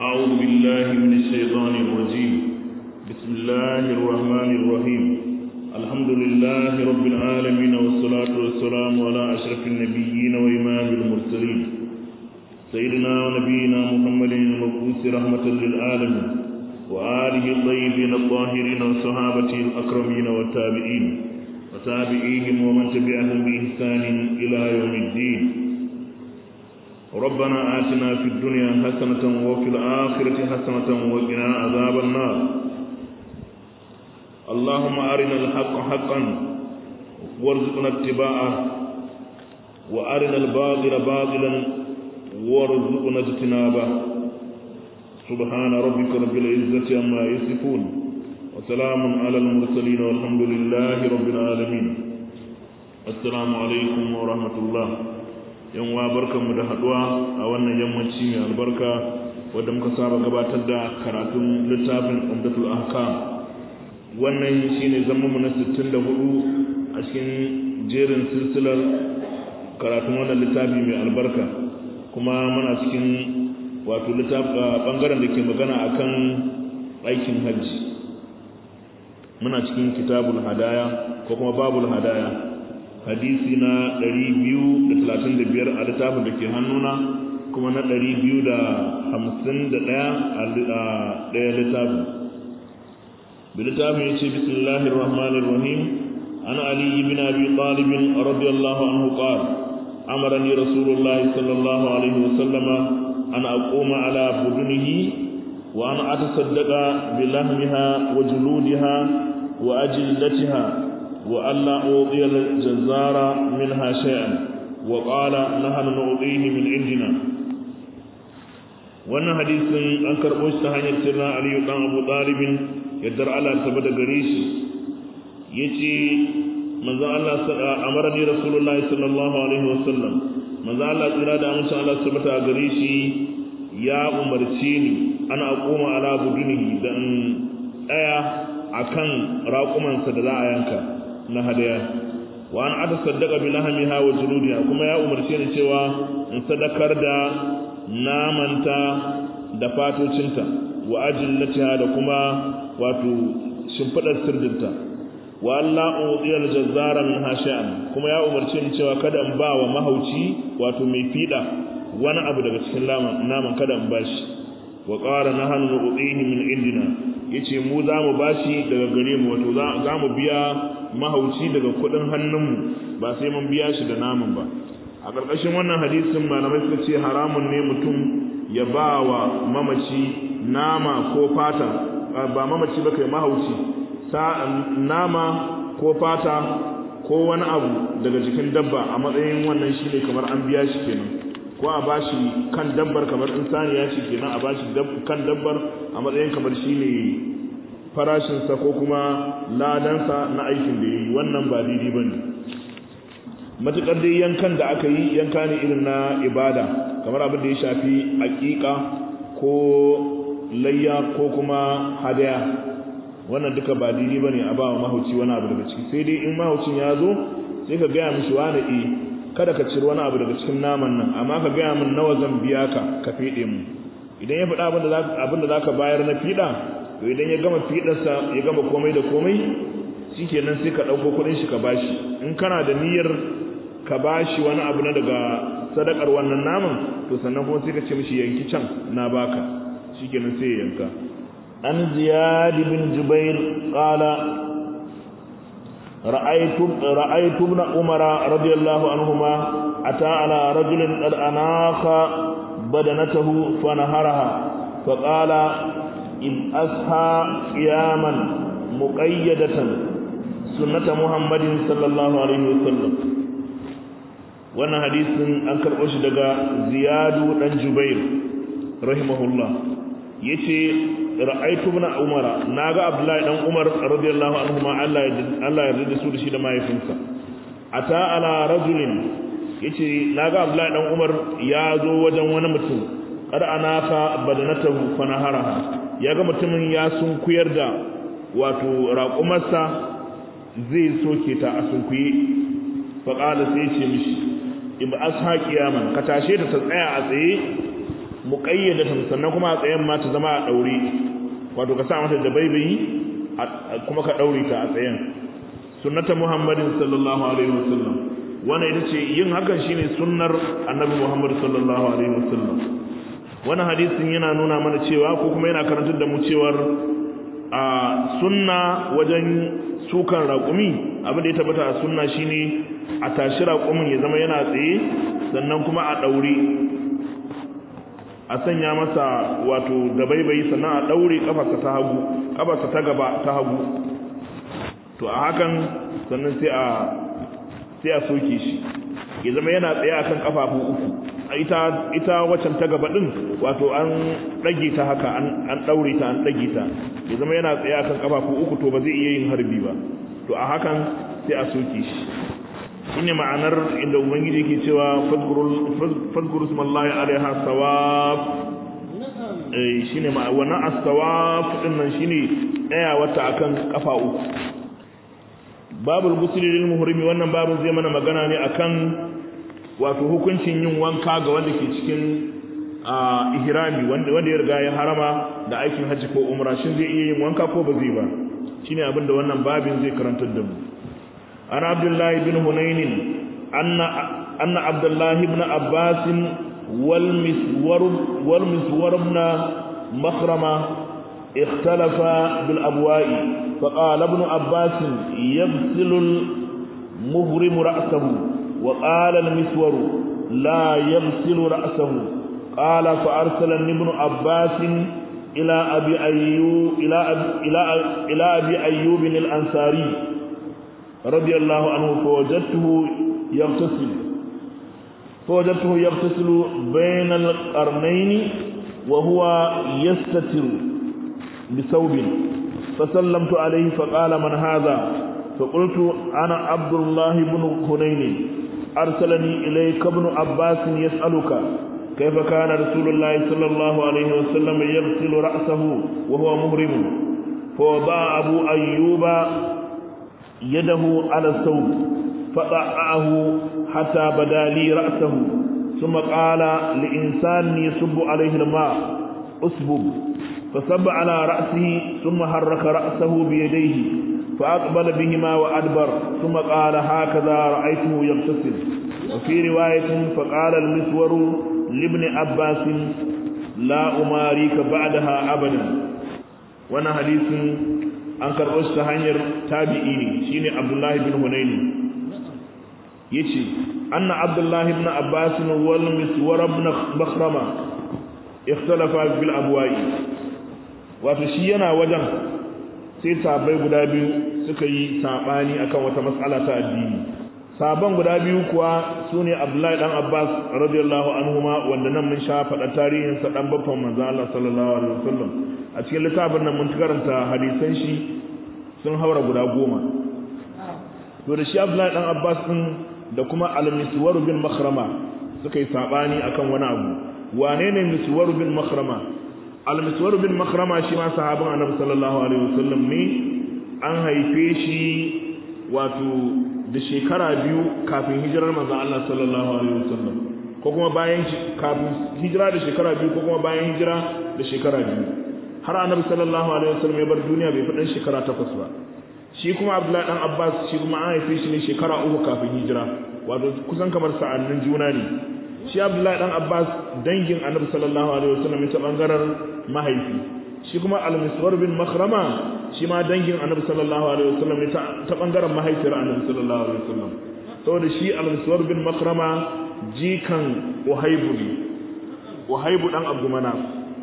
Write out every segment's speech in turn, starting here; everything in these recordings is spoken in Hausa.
أعوذ بالله من الشيطان الرجيم بسم الله الرحمن الرحيم الحمد لله رب العالمين والصلاة والسلام على أشرف النبيين وإمام المرسلين سيدنا ونبينا محمد المبعوث رحمة للعالمين وآله الطيبين الطاهرين وصحابته الأكرمين والتابعين وتابعيهم ومن تبعهم بإحسان إلى يوم الدين ربنا آتنا في الدنيا حسنة وفي الآخرة حسنة وقنا عذاب النار اللهم أرنا الحق حقا وارزقنا اتباعه وأرنا الباطل باطلا وارزقنا اجتنابه سبحان ربك رب العزة عما يصفون وسلام على المرسلين والحمد لله رب العالمين السلام عليكم ورحمة الله yan wa barkanmu da haduwa a wannan yammaci mai albarka wadda muka saba gabatar da karatun littafin umdatul ahkam wannan shine zaman mu na 64 a cikin jerin silsilar karatun wannan littafi mai albarka kuma muna cikin wato bangaren da ke magana akan aikin hajji muna cikin kitabul hadaya ko kuma babul hadaya hadisi na 235 a littafin da ke hannuna kuma na 251 a ɗaya littafin بالتابع يتي بسم الله الرحمن الرحيم عن علي بن أبي طالب رضي الله عنه قال أمرني رسول الله صلى الله عليه وسلم أن أقوم على بدنه وأن أتصدق بلحمها وجلودها وأجلتها وألا أعطي الجزار منها شيئا وقال نحن نعطيه من عندنا wannan hadisin an karɓo shi ta hanyar sirna aliyu ɗan abu ɗalibin yaddar Allah ta bada gare shi ya ce manzan Allah amara ni rasulullahi sallallahu alaihi wasallam manzan Allah tsira da amincin Allah su bata gare shi ya umarce ni ana akoma ala budunihi da in tsaya a kan raƙumansa da za a yanka na hadaya wa an ata saddaka bi lahamiha wa juludiha kuma ya umarce ni cewa in sadakar da namanta da fatocinta wa ajillatiha da kuma wato shimfidar sirdinta wa Allah udiyal jazzara min hashan kuma ya umarce ni cewa kada in ba wa mahauci wato mai fida wani abu daga cikin naman kada in bashi wa qala nahnu nu'tihi min indina yace mu za mu bashi daga gare mu wato za mu biya mahauci daga kudin hannunmu ba sai mun biya shi da naman ba a ƙarƙashin wannan hadisin malamai suka ce haramun ne mutum ya ba wa mamaci nama ko fata ba mamaci ba kai mahauci nama ko fata ko wani abu daga jikin dabba a matsayin wannan shi ne kamar an biya shi kenan ko a bashi kan dabbar kamar in saniya shi kenan a bashi kan dabbar a matsayin kamar shi ne farashinsa ko kuma ladansa na aikin da ya yi wannan ba daidai ba ne matuƙar dai yankan da aka yi yanka ne irin na ibada kamar abin da ya shafi aƙiƙa ko layya ko kuma hadaya wannan duka ba daidai bane a bawa mahauci wani abu daga ciki sai dai in mahaucin ya zo sai ka gaya mishi wani e kada ka ciri wani abu daga cikin naman nan amma ka gaya min nawa zan biya ka ka fiɗe mu idan ya faɗa abin da za ka bayar na fiɗa to idan ya gama fiɗarsa ya gama komai da komai shikenan sai ka ɗauko kuɗin shi ka bashi in kana da niyyar ka bashi wani abu na daga sadakar wannan naman to sannan kuma sai ka ce mishi yanki can na baka shikenan sai ya yanka an ziyad bin jubair qala ra'aytu ra'aytu ibn umar radiyallahu anhuma ata ala rajulin qad anakha badanatahu fa naharaha fa qala in asha qiyaman muqayyadatan sunnata muhammadin sallallahu alaihi wasallam wannan hadisin an karɓo shi daga ziyadu dan jubair rahimahullah yace ra'aytu ibn umara naga abdullahi dan umar radiyallahu anhu ma Allah ya Allah ya yarda su da shi da mahaifinsa ata ala rajulin yace naga abdullahi dan umar ya zo wajen wani mutum qad anaka badanatahu fa naharaha yaga mutumin ya sunkuyar da wato raƙumarsa zai soke ta a sunkuye faƙala sai ce mishi in ba asha kiyaman ka tashe ta ta tsaya a tsaye muqayyadatan sannan kuma a tsayen ma ta zama a daure wato ka sa mata da baibayi kuma ka daure ta a tsayen sunnata muhammadin sallallahu alaihi wasallam wannan ita ce yin hakan shine sunnar annabi muhammad sallallahu alaihi wasallam wannan hadisin yana nuna mana cewa ko kuma yana karantar da mu cewar a sunna wajen sukan raƙumi abin da ya tabbata a sunna shine a tashi raƙumin ya zama yana tsaye sannan kuma a ɗaure a sanya masa wato da baibayi sannan a ɗaure ƙafarsa ta hagu ƙafarsa ta gaba ta hagu to a hakan sannan sai a sai a soke shi ya zama yana tsaye akan ƙafafu uku ita ita waccan ta gaba din wato an dage ta haka an an daure ta an dage ta ya zama yana tsaye akan kafafu uku to ba zai iya yin harbi ba to a hakan sai a soke shi shine ma'anar inda ubangiji yake cewa fadkurul fadkurus mallahi alaiha sawab eh shine ma wannan as-sawab din nan shine daya wata akan kafa uku babul ghusl lil muhrimi wannan babun zai mana magana ne akan wato hukuncin yin wanka ga wanda ke cikin ihrami wanda wanda ya riga ya harama da aikin hajji ko umra shin zai iya yin wanka ko ba zai ba shine abin da wannan babin zai karantar da mu an abdullahi bin hunain anna anna abdullahi ibn abbas wal miswar wal miswar ibn makhrama اختلف بالأبواء فقال ابن عباس يغسل المهرم رأسه وقال المسور لا يغسل رأسه قال فأرسل ابن عباس إلى أبي أيوب إلى أبي إلى إلى أبي أيوب الأنصاري رضي الله عنه فوجدته يغتسل فوجدته يغتسل بين القرنين وهو يستتر بثوب فسلمت عليه فقال من هذا فقلت أنا عبد الله بن هنين أرسلني إليك ابن عباس يسألك كيف كان رسول الله صلى الله عليه وسلم يغسل رأسه وهو مهرم فوضع أبو أيوب يده على الثوب فضعه حتى بدا لي رأسه ثم قال لإنسان يصب عليه الماء أسبب فصب على رأسه ثم حرك رأسه بيديه فأقبل بهما وأدبر ثم قال هكذا رأيته يغتسل وفي رواية فقال المسور لابن عباس لا أماريك بعدها أبدا وانا حديث أنكر أشت هنير تابعيني شيني عبد الله بن هنين يشي أن عبد الله بن عباس والمسور بن مخرمة اختلفا في الأبواء وفشينا وجه sai sabai guda biyu suka yi sabani akan wata mas'ala ta addini saban guda biyu kuwa sune Abdullahi dan Abbas radiyallahu anhuma wanda nan mun sha faɗa tarihin sa dan babban manzo Allah sallallahu alaihi wasallam a cikin littafin nan mun karanta hadisan shi sun haura guda goma to da shi Abdullahi dan Abbas din da kuma al-Miswar bin Makhrama suka yi sabani akan wani abu wane ne Miswar bin Makhrama al-miswar bin makhrama shi ma sahabin annabi sallallahu alaihi wasallam ne an haife shi wato da shekara biyu kafin hijirar manzon Allah sallallahu alaihi wasallam ko kuma bayan kafin hijira da shekara biyu ko kuma bayan hijira da shekara biyu har annabi sallallahu alaihi wasallam ya bar duniya bai faɗin shekara takwas ba shi kuma abdullahi dan abbas shi kuma an haife shi ne shekara uku kafin hijira wato kusan kamar sa'annin juna ne shi abdullahi dan abbas dangin annabi sallallahu alaihi wasallam ta bangaren mahaifi shi kuma al-miswar bin makhrama shi ma dangin annabi sallallahu alaihi wasallam ne ta bangaren mahaifiyar annabi sallallahu alaihi wasallam saboda shi al-miswar bin makhrama jikan uhaybu ne uhaybu dan abdu manaf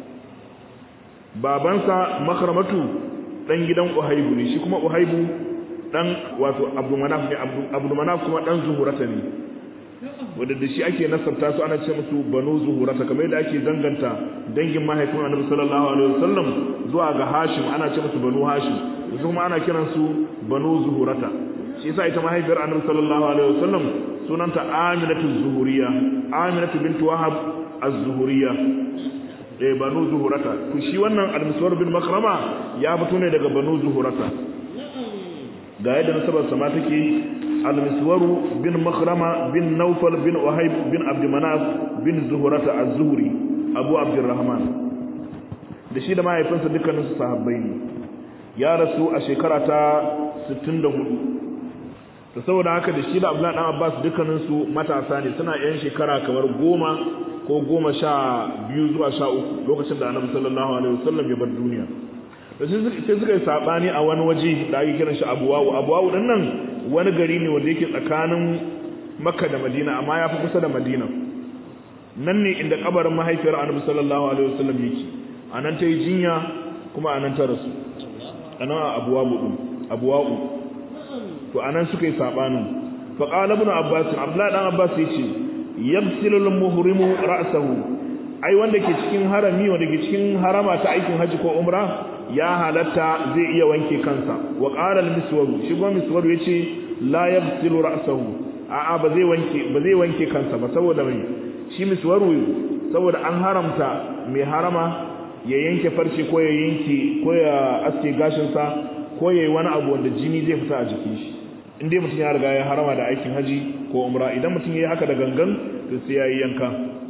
babansa makhramatu dan gidan uhaybu ne shi kuma uhaybu dan wato abdu manaf ne abdu manaf kuma dan zuhurata ne wadda da shi ake nasabta su ana ce musu banu zuhurata kamar yadda ake zanganta dangin mahaifin annabi sallallahu alaihi wasallam zuwa ga hashim ana ce musu banu hashim su kuma ana kiran su banu zuhurata shi yasa ita mahaifiyar annabi sallallahu alaihi wasallam sunanta aminatu zuhuriya aminatu bint wahab az-zuhuriya eh banu zuhurata to shi wannan al-muswar bin makrama ya fito ne daga banu zuhurata ga yadda nasabar sama take المسور بن مخرمة بن نوفل بن وهيب بن عبد مناف بن زهرة الزهري abu abdurrahman da shi da mahaifinsa dukkaninsu sahabbai ne ya rasu a shekara ta 64 to saboda haka da shi da abdullahi dan abbas dukkaninsu matasa ne suna yan shekara kamar goma ko goma sha biyu zuwa sha uku lokacin da annabi sallallahu alaihi wasallam ya bar duniya da sai suka yi sabani a wani waje da ake kiran shi abuwawu abuwawu din nan wani gari ne wanda yake tsakanin makka da madina amma ya fi kusa da madina nan ne inda kabarin mahaifiyar annabi sallallahu alaihi wasallam yake a nan ta yi jinya kuma a nan ta rasu a nan a abuwawu din abuwawu to a nan suka yi sabanin fa qala ibn abbas abdullah dan abbas yace yabsilu al-muhrimu ra'sahu ai wanda ke cikin harami wanda ke cikin harama ta aikin haji ko umra ya halatta zai iya wanke kansa wa qala al-miswar shi goma miswar yace la yabsilu ra'sahu a'a ba zai wanke ba zai wanke kansa ba saboda mai shi miswaru saboda an haramta mai harama ya yanke farce ko ya yanke ko ya aske gashin sa ko yayi wani abu wanda jini zai fita a jikin shi in dai mutum ya riga ya harama da aikin haji ko umra idan mutum yayi haka da gangan to sai yayi yanka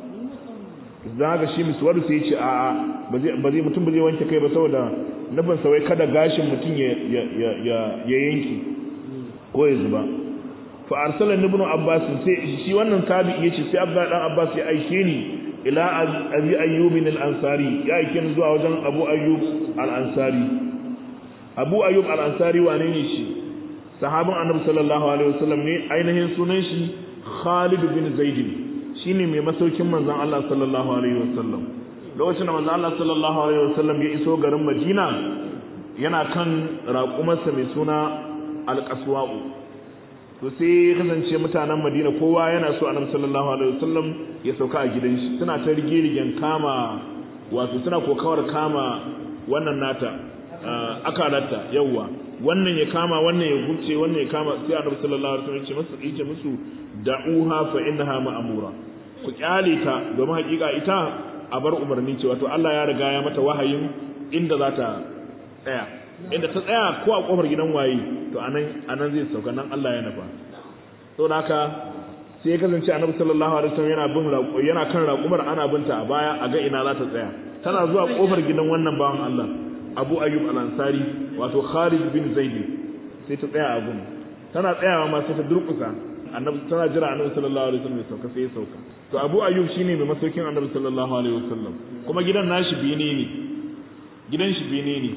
za ga shi miswaru sai ce a'a ba zai mutum ba zai wanke kai ba saboda nufin sa wai kada gashin mutum ya yanki ko ya zuba fa arsala ibn abbas sai shi wannan tabi yace sai abda dan abbas ya aike ni ila abi ayyub al-ansari ya aike ni zuwa wajen abu ayyub al-ansari abu ayyub al-ansari wane ne shi sahabin annabi sallallahu alaihi wasallam ne ainihin sunan shi khalid bin zaid shine mai masaukin manzon Allah sallallahu alaihi wasallam lokacin da manzon Allah sallallahu alaihi wasallam ya iso garin Madina yana kan raƙumarsa mai suna alƙaswa'u to sai kasance mutanen Madina kowa yana so annabi sallallahu alaihi wasallam ya sauka a gidan shi suna ta rigirigen kama wato suna kokawar kama wannan nata akalarta yawwa wannan ya kama wannan ya gubce wannan ya kama sai annabi sallallahu alaihi wasallam ya ce musu yace musu da'uha fa innaha ma'mura ku kyale ta domin hakika ita a bar umarni ce wato Allah ya riga ya mata wahayin inda za ta tsaya inda ta tsaya ko a kofar gidan waye to anan anan zai sauka nan Allah ya nufa saboda haka sai ya kasance annabi sallallahu alaihi wasallam yana bin raƙo yana kan raƙumar ana binta a baya a ga ina za ta tsaya tana zuwa kofar gidan wannan bawan Allah Abu Ayyub al-Ansari wato Khalid bin Zaid sai ta tsaya a gun tana tsayawa ma sai ta durƙusa annabi tana jira annabi sallallahu alaihi wasallam ya sauka sai ya sauka to Abu Ayyub shine mai masaukin annabi sallallahu alaihi wasallam kuma gidan nashi bene ne gidan shi bene ne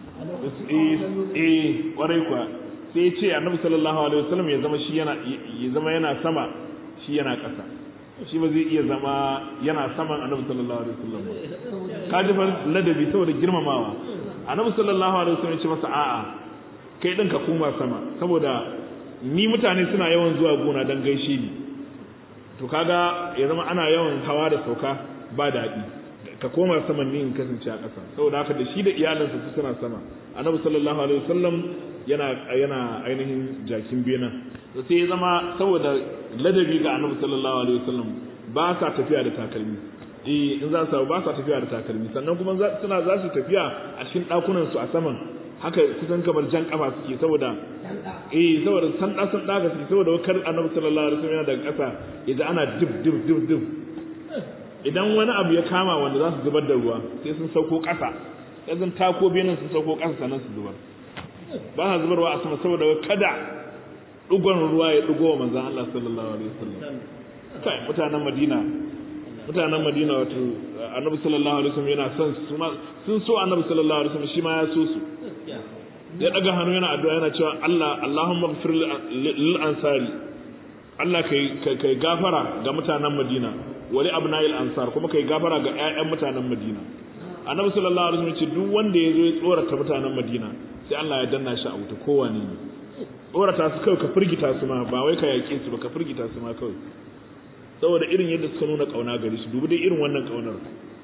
eh kwarai kwa sai ya ce annabi sallallahu alaihi wasallam ya zama shi yana ya zama yana sama shi yana ƙasa shi ba zai iya zama yana saman annabi sallallahu alaihi wasallam ba ka ji ladabi saboda girmamawa annabi sallallahu alaihi wasallam ya ce masa a'a kai din ka koma sama saboda ni mutane suna yawan zuwa gona dan gaishe ni to kaga ya zama ana yawan hawa da sauka ba daɗi ka koma saman ni in kasance a ƙasa saboda haka da shi da iyalinsa su suna sama annabi sallallahu alaihi wasallam yana yana ainihin jakin bena sai ya zama saboda ladabi ga annabi sallallahu alaihi wasallam ba sa tafiya da takalmi eh in za su ba sa tafiya da takalmi sannan kuma suna za su tafiya a cikin ɗakunan su a saman haka kusan kamar jan kafa suke saboda eh saboda san da san daga suke saboda kar annabi sallallahu alaihi wasallam yana daga ƙasa yaji ana dib dib dib dib idan wani abu ya kama wanda za su zubar da ruwa sai sun sauko ƙasa yanzu tako benin sun sauko ƙasa sannan su zubar ba sa zubarwa a sama saboda kada dugon ruwa ya dugo wa manzon Allah sallallahu alaihi wasallam kai mutanen Madina mutanen Madina wato Annabi sallallahu alaihi wasallam yana son su sun so Annabi sallallahu alaihi wasallam shi ma ya so su ya daga hannu yana addu'a yana cewa Allah Allahumma ighfir lil ansari Allah kai kai gafara ga mutanen Madina wali abna'il ansar kuma kai gafara ga ƴaƴan mutanen Madina Annabi sallallahu alaihi wasallam ce duk wanda ya zo ya tsorata mutanen Madina sai Allah ya danna shi a wuta kowane ne tsorata su kawai ka firgita su ma ba wai ka yaƙe su ba ka firgita su ma kawai saboda irin yadda suka nuna kauna gari su dubi dai irin wannan kaunar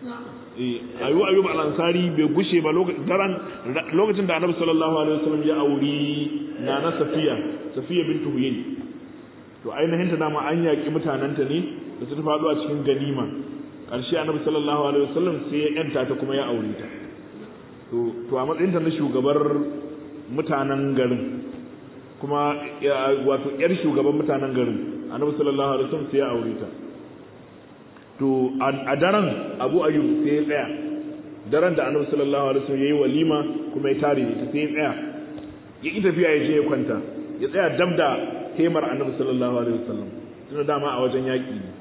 eh ayu ayyub al-ansari bai gushe ba lokacin da annabi sallallahu alaihi wasallam ya auri na na safiya safiya bintu huyay to ainihin ta dama an yaƙi mutananta ne da su ta faɗo a cikin ganima ƙarshe annabi sallallahu alaihi wasallam sai ya yanta ta kuma ya aure ta to to a matsayinta na shugabar mutanen garin kuma wato yar shugaban mutanen garin annabi sallallahu alaihi wasallam sai ya aure ta to a daren abu ayyub sai ya tsaya daren da annabi sallallahu alaihi wasallam yayi walima kuma ya tare ta sai ya tsaya ya ki tafiya ya je ya kwanta ya tsaya dab da hemar annabi sallallahu alaihi wasallam tunda dama a wajen yaki ne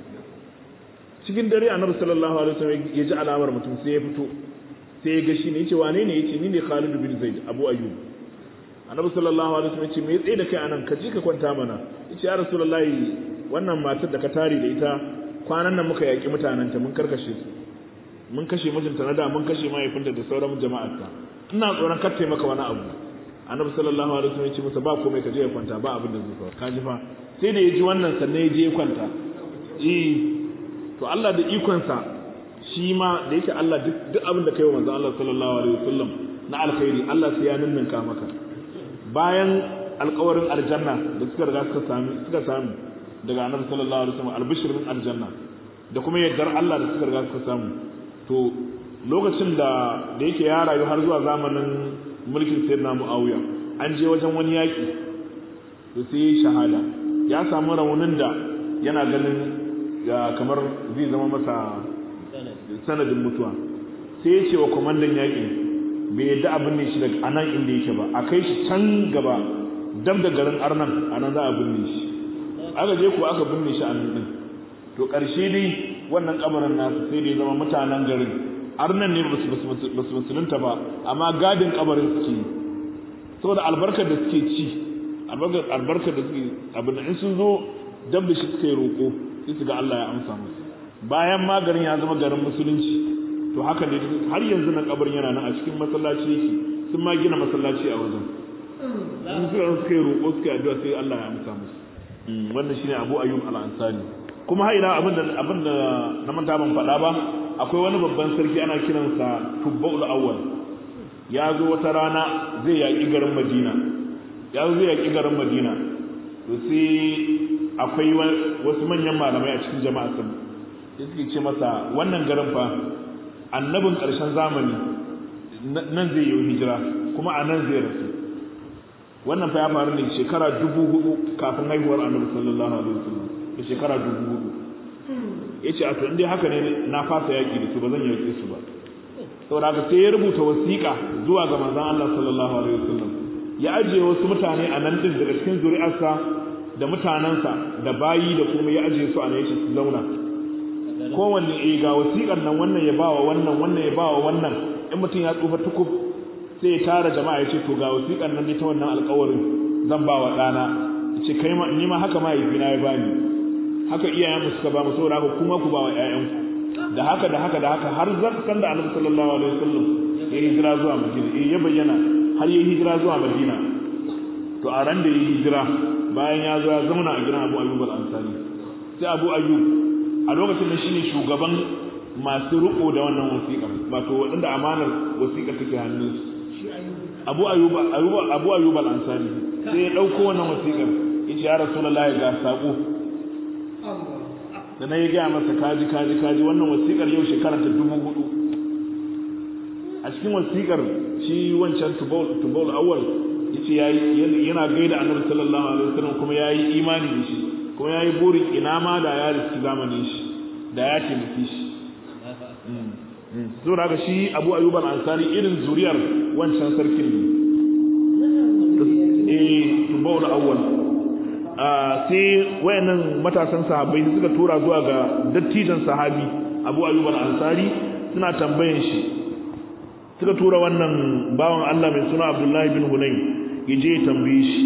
cikin dare annabi sallallahu alaihi wasallam ya ji alamar mutum sai ya fito sai ya ga shi ne yace wane ne yace ni ne Khalid bin Zaid Abu Ayyub annabi sallallahu alaihi wasallam yace me tsaye da kai anan ka je ka kwanta mana yace ya rasulullahi wannan matar da ka tare da ita kwanan nan muka yaki mutanen ta mun karkashe su mun kashe mijinta na da mun kashe mahaifinta da sauran jama'arta ina tsoron kar maka wani abu annabi sallallahu alaihi wasallam yace masa ba komai ka je ka kwanta ba abin da zai faru ka ji fa sai da ya ji wannan sannan ya je ya kwanta eh to Allah da ikonsa shi ma da yake Allah duk abin da kai wa manzon Allah sallallahu alaihi wasallam na alkhairi Allah sai ya ninninka maka bayan alƙawarin aljanna da suka riga suka sami suka sami daga annabi sallallahu alaihi wasallam albishirin aljanna da kuma yardar Allah da suka riga suka samu to lokacin da da yake ya rayu har zuwa zamanin mulkin sayyidina Muawiya an je wajen wani yaki to sai shahada ya samu raunin da yana ganin kamar zai zama masa sanadin mutuwa sai ya ce wa kwamandan yaƙi bai yadda abin ne shi daga anan inda yake ba a kai shi can gaba dam da garin arnan a nan za a binne shi aka je ko aka binne shi a nan din to ƙarshe dai wannan kabarin nasu sai dai zama mutanen garin arnan ne ba su musulunta ba amma gadin kabarin suke yi saboda albarkar da suke ci albarkar da suke abin da in sun zo dab da shi suka yi roƙo sai su ga Allah ya amsa musu bayan ma garin ya zama garin musulunci to haka ne har yanzu nan kabarin yana nan a cikin masallaci yake sun ma gina masallaci a wajen in suka suka yi roƙo suka yi addu'a sai Allah ya amsa musu wannan shine Abu Ayyub al-Ansari kuma har ila abin da abin da na manta ban faɗa ba akwai wani babban sarki ana kiransa Tubbaul Awwal ya zo wata rana zai yaƙi garin Madina ya zo zai yaƙi garin Madina to sai akwai wasu manyan malamai a cikin jama'a sun sai suke ce masa wannan garin fa annabin ƙarshen zamani nan zai yi hijira kuma a nan zai rasu wannan fa ya faru ne shekara dubu hudu kafin haihuwar annabi sallallahu alaihi wasallam da shekara dubu hudu ya ce a to indai haka ne na fasa yaƙi da su ba zan yaƙe su ba saboda haka sai ya rubuta wasiƙa zuwa ga manzon Allah sallallahu alaihi wasallam ya ajiye wasu mutane a nan din daga cikin zuri'arsa da mutanensa da bayi da kuma ya ajiye su a nan su zauna kowanne eh ga wasiƙar nan wannan ya bawa wannan wannan ya bawa wannan in mutum ya tsufa tukub sai ya tara jama'a ya ce to ga wasiƙar nan dai ta wannan alƙawarin zan bawa ɗana ce kai ma ni ma haka mahaifina ya bani haka iyayenmu suka ba mu saboda haka kuma ku bawa ƴaƴanku da haka da haka da haka har zarkan da annabi sallallahu alaihi wasallam ya hijira zuwa madina eh ya bayyana har ya hijira zuwa madina to a ran da ya hijira bayan ya zo ya zauna a gidan Abu Ayyub al-Ansari sai Abu Ayyub a lokacin da shine shugaban masu riko da wannan wasiƙar wato waɗanda amanar wasiƙar take hannun su Abu Ayyub Abu Ayyub al-Ansari sai ya dauko wannan wasiƙar yace ya Rasulullahi ga sako da na yi gaya masa kaji kaji kaji wannan wasiƙar yau shekara ta dubu hudu a cikin wasiƙar shi wancan tubol awal yace yayi yana gaida annabi sallallahu alaihi wasallam kuma yayi imani da shi kuma yayi burin ina ma da ya riski zamanin shi da ya taimaki shi saboda haka shi Abu Ayyub al-Ansari irin zuriyar wancan sarkin ne eh tubol awal sai wayannan matasan sahabbai suka tura zuwa ga dattijan sahabi Abu Ayyub al-Ansari suna tambayan shi suka tura wannan bawan Allah mai suna Abdullahi bin Hunayn yaje ya tambaye shi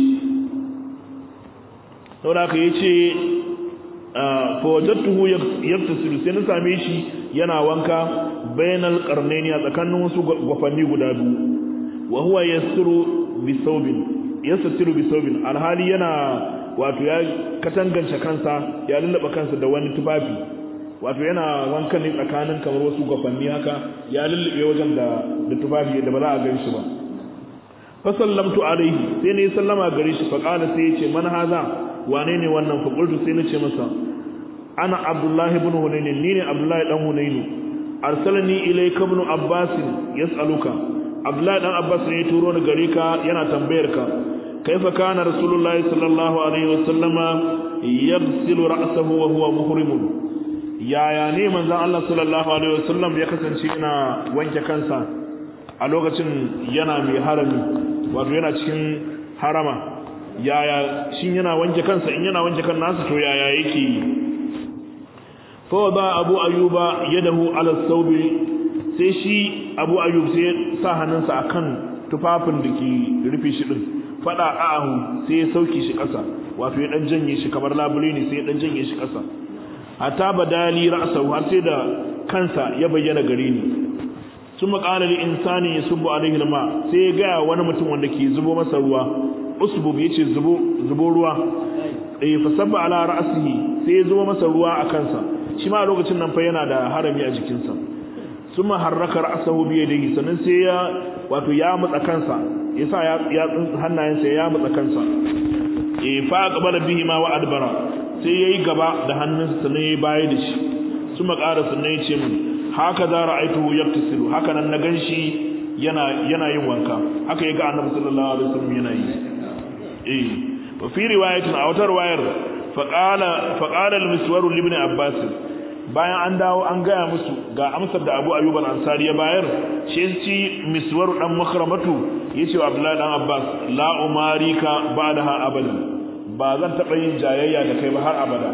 saboda haka yace fa wajadtuhu yaktasilu sai na same shi yana wanka bainal qarnaini a tsakanin wasu gwafanni guda biyu wa huwa yasiru bi thawbin yasiru bi thawbin alhali yana wato ya katangance kansa ya lullaba kansa da wani tufafi wato yana wankan ne tsakanin kamar wasu gwafanni haka ya lullube wajen da da tufafi da ba za a gan shi ba fa sallamtu alaihi sai ne sallama gare shi fa qala sai yace man haza wane ne wannan fa qultu sai nace masa ana abdullahi ibn hunayn ni ne abdullahi dan hunayn arsalani ilayka ibn abbas yas'aluka abdullahi dan abbas ne ya turo ni gare ka yana tambayar ka kaifa kana rasulullahi sallallahu alaihi wasallama yaghsilu ra'sahu wa huwa muhrim yaya ne manzon Allah sallallahu alaihi wasallam ya kasance yana wanke kansa a lokacin yana mai harami wato yana cikin harama yaya shin yana wanke kansa in yana wanke kan nasa to yaya yake yi fa ba abu ayyuba yadahu ala thawbi sai shi abu ayyub sai sa hannunsa akan tufafin da ke rufe shi din fada ahu sai ya sauke shi kasa wato ya dan janye shi kamar labule ne sai ya dan janye shi kasa hatta badali ra'sahu har sai da kansa ya bayyana gare ni sun maƙalar insani ya subu alaihi ma sai ya gaya wani mutum wanda ke zubo masa ruwa usbub ya ce zubo ruwa eh fa sabba ala ra'sihi sai ya zubo masa ruwa a kansa shi ma a lokacin nan fa yana da harami a jikinsa sun harraka ra'sahu bi yadihi sannan sai ya wato ya mutsa kansa ya sa ya hannayensa ya mutsa kansa eh fa qabala bihi ma wa adbara sai yayi gaba da hannunsa sannan yayi baya da shi sun maƙara sannan ya ce min haka za ra'aituhu yaktasilu haka nan na ganshi yana yana yin wanka haka yaga annabi sallallahu alaihi wasallam yana yi eh wa fi riwayatin a wata riwayar fa qala fa qala al-miswar li ibn abbas bayan an dawo an gaya musu ga amsar da Abu Ayyub al-Ansari ya bayar shi ci miswar dan makramatu yace wa Abdullahi dan Abbas la umarika ba'daha abadan ba zan taba yin jayayya da kai ba har abada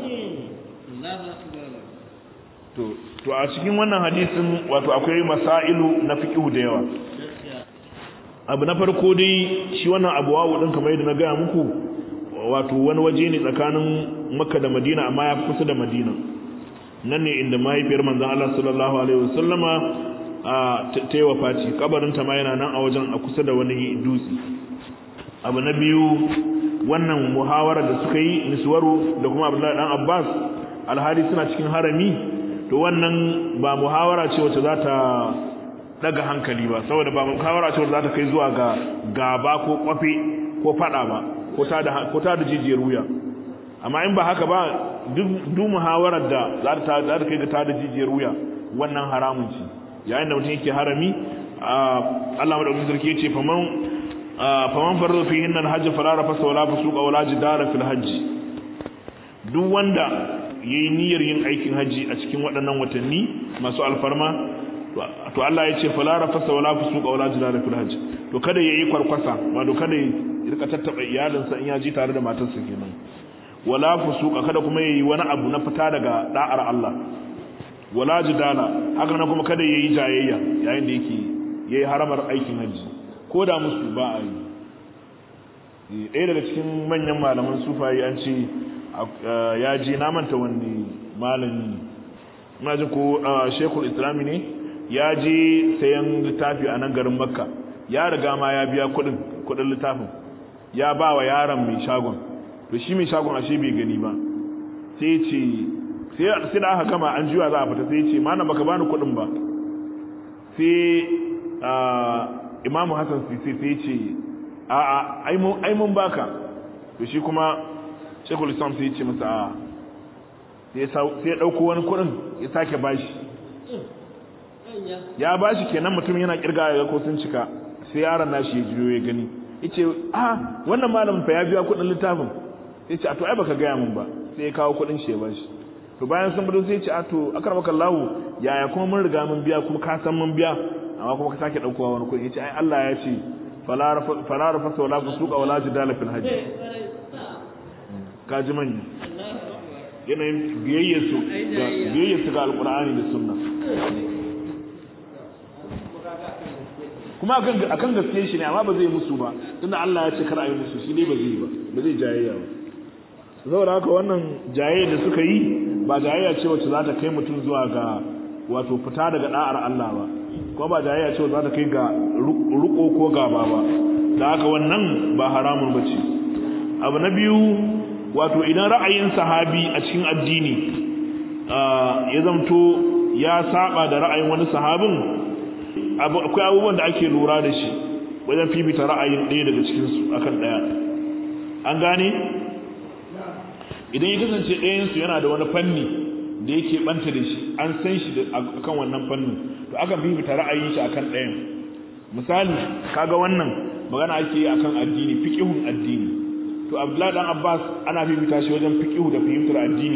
to to a cikin wannan hadisin wato akwai masailu na fiqhu da yawa abu na farko dai shi wannan abu wawu din kamar yadda na gaya muku wato wani waje ne tsakanin makka da madina amma ya kusa da madina nan ne inda mahaifiyar manzon Allah sallallahu alaihi wasallama ta yi wafati kabarin ta ma yana nan a wajen a kusa da wani dutse abu na biyu wannan muhawara da suka yi niswaru da kuma abdullahi dan abbas alhali suna cikin harami to wannan ba muhawara ce wacce za ta daga hankali ba saboda ba muhawara ce wacce za ta kai zuwa ga gaba ko kwafe ko fada ba ko ta da jijiyar wuya amma in ba haka ba duk muhawarar da za ta kai ga ta da jijiyar wuya wannan haramun ce yayin da mutum yake harami Allah madaukakin sarki yace faman faman farza fi hinna alhajj fala rafasa wala fusuqa wala jidara fil hajj duk wanda yayi niyyar yin aikin haji a cikin waɗannan watanni masu alfarma to Allah ya ce fala rafasa wala fusuqa wala jidara fil hajj to kada yayi kwarkwasa wato kada ya rika tattaba iyalinsa in ya ji tare da matarsa kenan wala fusuqa kada kuma yayi wani abu na fita daga da'ar Allah wala jidala haka nan kuma kada yayi jayayya yayin da yake yayi haramar aikin haji ko da musu ba a yi ɗaya daga cikin manyan malaman sufayi an ce ya je na manta wani malami ina ji ko shekul islami ne ya je sayan littafi a nan garin makka ya riga ma ya biya kuɗin kuɗin littafin ya ba wa yaron mai shagon to shi mai shagon ashe bai gani ba sai ce sai da aka gama an juya za a fita sai ce mana baka bani kuɗin ba sai imamu hassan sisi sai ce a a ai mun baka to shi kuma shekul islam sai ce masa a sai ya ɗauko wani kuɗin ya sake bashi ya bashi kenan mutum yana kirga ya ko sun cika sai yaron nashi ya jiyo ya gani yace a wannan malamin fa ya biya kuɗin littafin sai ce a to ai baka gaya min ba sai ya kawo kuɗin shi ya bashi to bayan sun bado sai ya ce a to akramaka Allah yaya kuma mun riga mun biya kuma ka san mun biya amma kuma ka sake daukowa wani kuɗi yace ai Allah ya ce fala rafasa wala fusuqa wala jidala fil hajj ka ji manya yanayin biyayyar su ga biyayyar su ga alqur'ani da sunna kuma akan akan gaskiya shi ne amma ba zai musu ba tunda Allah ya ce kar a yi musu shi ne ba zai ba ba zai jayayya ba saboda haka wannan jayayya da suka yi ba jayayya ce wacce za ta kai mutum zuwa ga wato fita daga da'ar Allah ba kuma ba jayayya ce wacce za ta kai ga ruko ko gaba ba da haka wannan ba haramun ba ce abu na biyu wato idan ra'ayin sahabi a cikin addini ya zamto ya saba da ra'ayin wani sahabin akwai abubuwan da ake lura da shi wajen fifita ra'ayin ɗaya daga cikinsu akan ɗaya an gane idan ya kasance ɗayansu yana da wani fanni da yake ɓanta da shi an san shi akan wannan fannin to akan fifita ra'ayin shi akan ɗayan misali kaga wannan magana ake yi akan addini fiqihun addini to Abdullahi dan Abbas ana fifita shi wajen fiqihu da fahimtar addini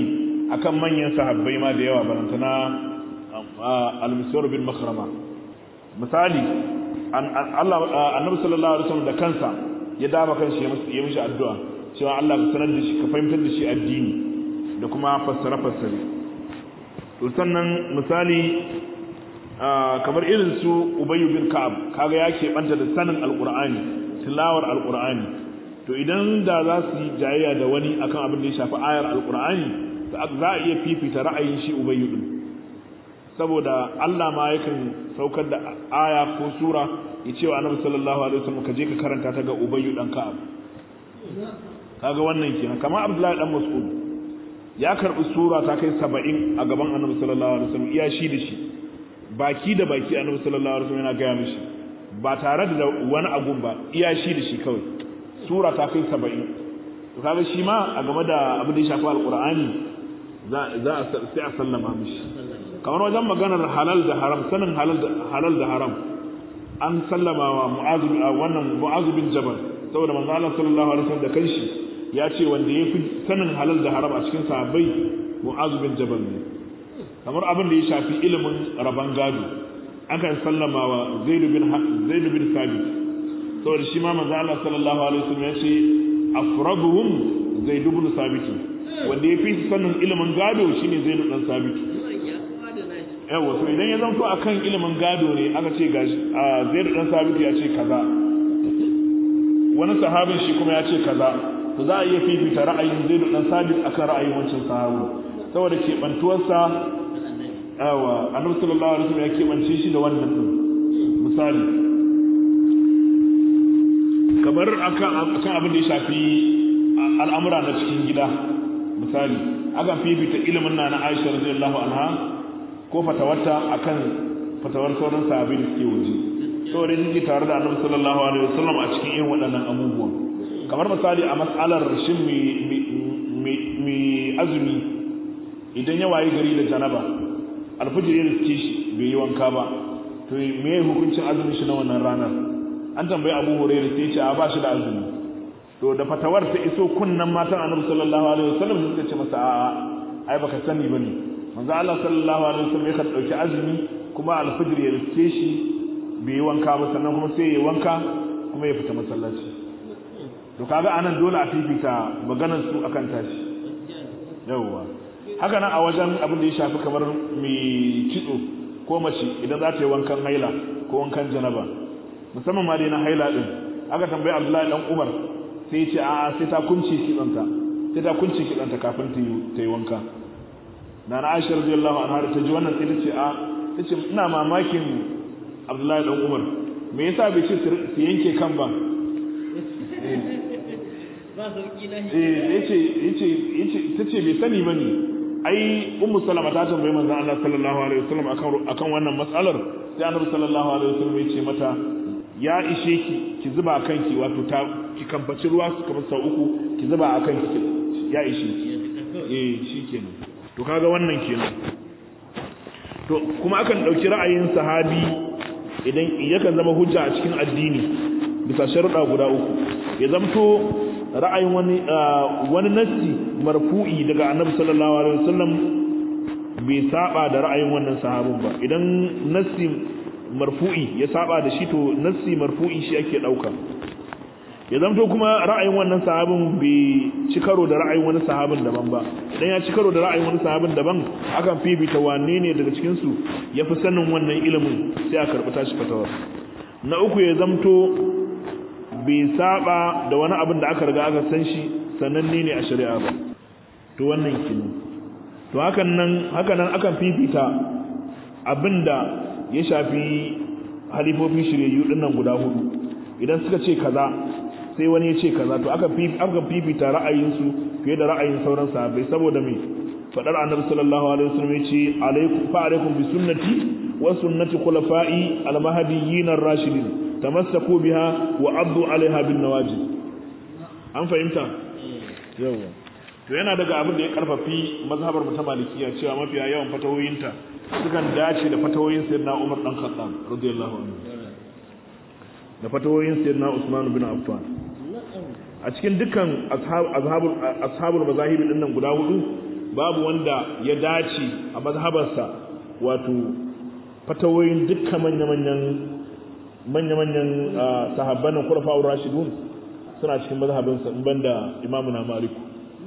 akan manyan sahabbai ma da yawa barantana al-miswar bin makhrama misali Allah annabi sallallahu alaihi wasallam da kansa ya dama kanshi ya mishi addu'a cewa Allah ka sanar da shi ka fahimtar da shi addini da kuma fassara fassare to sannan misali kamar irin su Ubayy bin Ka'ab kaga ya banta da sanin alqur'ani tilawar alqur'ani to idan da za su yi jayayya da wani akan abin da ya shafi ayar alqur'ani za a iya fifita ra'ayin shi Ubayy din saboda Allah ma yakan saukar da aya ko sura ya ce wa Annabi sallallahu alaihi wasallam ka je ka karanta ta ga Ubayy dan Ka'ab kaga wannan kenan kamar Abdullahi dan Mas'ud ya karbi sura ta kai 70 a gaban Annabi sallallahu alaihi wasallam iya shi da shi baki da baki Annabi sallallahu alaihi wasallam yana gaya mishi ba tare da wani agun ba iya shi da shi kawai sura ta kai 70 to kaga shi ma a game da abin da ya shafi alqur'ani za za a sai a sallama mishi kamar wajen maganar halal da haram sanin halal da haram an sallama wa mu'azu wannan mu'azu bin jabal saboda manzo Allah sallallahu alaihi wasallam da kanshi ya ce wanda yafi sanin halal da haram a cikin sahabbai mu'azu bin jabal ne kamar abin da ya shafi ilimin raban gado akan sallama wa zaid bin zaid bin sabit saboda shi ma manzo Allah sallallahu alaihi wasallam ya ce afraduhum zaid bin sabit wanda yafi sanin ilimin gado shine zaid dan sabit yawa to idan ya zanto akan ilimin gado ne aka ce gashi a zai dan sabitu ya ce kaza wani sahabin shi kuma ya ce kaza to za a iya fifita ra'ayin zai dan sabit akan ra'ayin wancan sahabu saboda keɓantuwarsa yawa annabi sallallahu alaihi wasallam ya keɓance shi da wannan din misali kamar akan akan abin da ya shafi al'amura na cikin gida misali akan fifita ilimin na na Aisha radiyallahu anha ko fatawarta akan fatawar sauran sahabbai da suke waje saboda yake tare da Annabi sallallahu alaihi wasallam a cikin irin waɗannan abubuwan kamar misali a mas'alar shin mi azumi idan ya wayi gari da janaba alfijir ya riske shi bai yi wanka ba to me hukuncin azumin shi na wannan ranar an tambayi Abu Hurairah sai ya ce a ba shi da azumi to da fatawar ta iso kunnan matan Annabi sallallahu alaihi wasallam suka ce masa a'a ai baka sani bane manzo Allah sallallahu alaihi wasallam yakan dauki azumi kuma alfajir ya riske shi bai yi wanka ba sannan kuma sai ya wanka kuma ya fita masallaci to kaga anan dole a fifita maganar su akan tashi yawwa haka nan a wajen abin da ya shafi kamar mai kitso ko mace idan za ta yi wankan haila ko wankan janaba musamman ma dai na haila din aka tambayi Abdullahi dan Umar sai ya ce a'a sai ta kunce kitsanta sai ta kunce kitsanta kafin ta yi wanka na na aisha radiyallahu anha da ta ji wannan sai ta ce a ta ce ina mamakin abdullahi dan umar me yasa bai ce su yanke kan ba eh yace yace yace ta ce bai sani bane ai ummu salama ta tambaye manzon Allah sallallahu alaihi wasallam akan akan wannan matsalar sai annabi sallallahu alaihi wasallam ya ce mata ya ishe ki ki zuba kanki wato ta ki kamfaci ruwa kamar sau uku ki zuba a kanki ya ishe ki eh shikenan to kaga wannan kenan to kuma akan dauki ra'ayin sahabi idan yakan zama hujja a cikin addini bisa sharuɗa guda uku ya zamto ra'ayin wani wani nassi marfu'i daga annabi sallallahu alaihi wasallam bai saba da ra'ayin wannan sahabin ba idan nassi marfu'i ya saba da shi to nassi marfu'i shi ake dauka ya zamto kuma ra'ayin wannan sahabin bai ci karo da ra'ayin wani sahabin daban ba idan ya ci karo da ra'ayin wani sahabin daban akan fifita wane ne daga cikin su ya fi sanin wannan ilimin sai a karɓi tashi fatawar na uku ya zamto bai saba da wani abin da aka riga aka san shi sananne ne a shari'a ba to wannan kenan to hakan nan hakan nan akan fifita abinda ya shafi halifofin shiryayyu dinnan guda hudu idan suka ce kaza sai wani ya ce kaza to aka aka fifita ra'ayinsu fiye da ra'ayin sauran sahabbai saboda me fadar annabi sallallahu alaihi wasallam yace alaikum fa alaikum bi sunnati wa sunnati khulafa'i al-mahdiyyin ar-rashidin tamassaku biha wa addu alaiha bin nawajid an fahimta yawa to yana daga abin da ya karfafi mazhabar mu ta malikiya cewa mafiya yawan fatawoyinta sukan dace da fatawoyin sayyidina Umar dan Khattab radiyallahu anhu da fatawoyin sayyidina Usman bin Affan a cikin dukkan ashabul ashabul mazahibi din nan guda hudu babu wanda ya dace a mazhabarsa wato fatawoyin dukkan manya-manyan manya-manyan sahabban nan kurfa'ur rashidun suna cikin mazhabinsa in banda imamu na maliku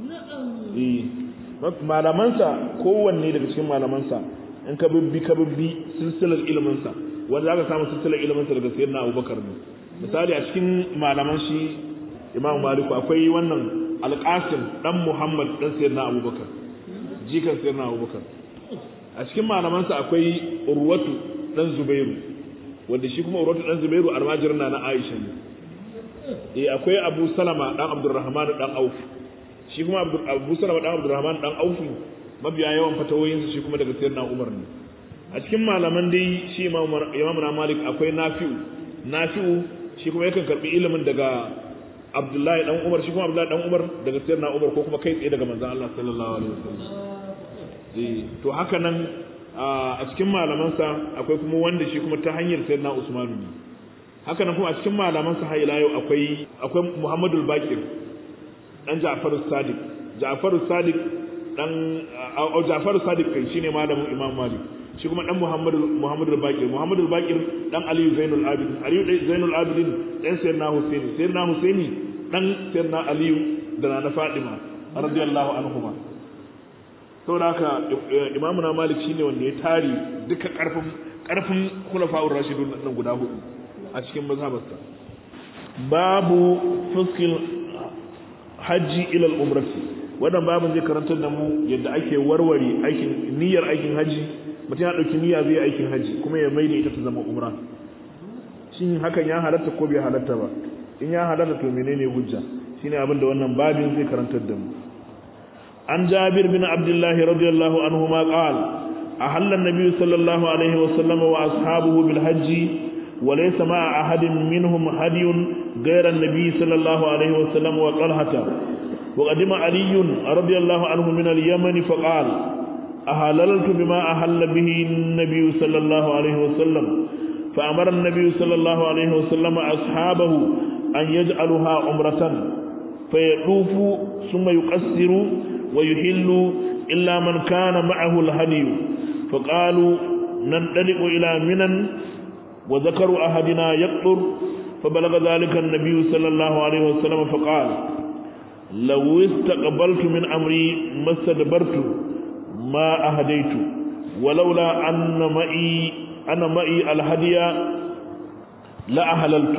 malamansa kowanne daga cikin malamansa in ka bibbi ka bibbi silsilar iliminsa wanda za ka samu silsilar iliminsa daga sayyidina abubakar ne misali a cikin malaman shi imamu maliku akwai wannan alƙasim dan muhammad dan sayyidina abubakar jikan sayyidina abubakar a cikin malamansa akwai urwatu dan zubairu wanda shi kuma urwatu dan zubairu almajirin na na aisha ne eh akwai abu salama dan abdurrahman dan auf shi kuma abu salama dan abdurrahman dan auf mabiya yawan fatawoyinsa shi kuma daga sayyidina umar ne a cikin malaman dai shi imamu na malik akwai nafi'u nafi'u shi kuma yakan karbi ilimin daga abdullahi dan umar shi kuma abdullahi dan umar daga sayyidina umar ko kuma kai tsaye daga manzon Allah sallallahu alaihi wasallam eh to haka nan a cikin malamansa akwai kuma wanda shi kuma ta hanyar sayyidina usman ne haka nan kuma a cikin malamansa har ila yau akwai akwai muhammadul baqir dan ja'faru sadiq ja'faru sadiq dan ja'faru sadiq kai shine malamin imam malik shi kuma dan muhammadu muhammadu baqir muhammadu baqir dan aliyu zainul abidin aliyu zainul abidin dan sayyidina husaini sayyidina husaini dan sayyidina aliyu da na fadima radiyallahu anhuma saboda haka imamu na malik shine wanda ya tari duka karfin karfin khulafa'ur rashidun nan guda hudu a cikin mazhabarsa babu fuskil hajji ila al-umrati wannan babin zai karantar da mu yadda ake warware aikin niyyar aikin haji mutum ya ɗauki niyya zai aikin haji kuma ya maida ita ta zama umra shin hakan ya halatta ko bai halatta ba in ya halatta to menene hujja shine abin da wannan babin zai karantar da mu an jabir bin abdullah radiyallahu anhu ma qala ahalla an-nabiy sallallahu alaihi wa sallam wa ashabuhu bil hajji wa laysa ma'a ahadin minhum hadiyun ghayra an-nabiy sallallahu alaihi wa sallam wa talhata وقدم علي رضي الله عنه من اليمن فقال أهللت بما أهل به النبي صلى الله عليه وسلم فأمر النبي صلى الله عليه وسلم أصحابه أن يجعلها عمرة فيطوف ثم يقصر ويحل إلا من كان معه الهدي فقالوا ننطلق إلى منى وذكر أحدنا يقطر فبلغ ذلك النبي صلى الله عليه وسلم فقال لو استقبلت من أمري ما استدبرت ما أهديت ولولا أن معي أنا معي الهدي لأهللت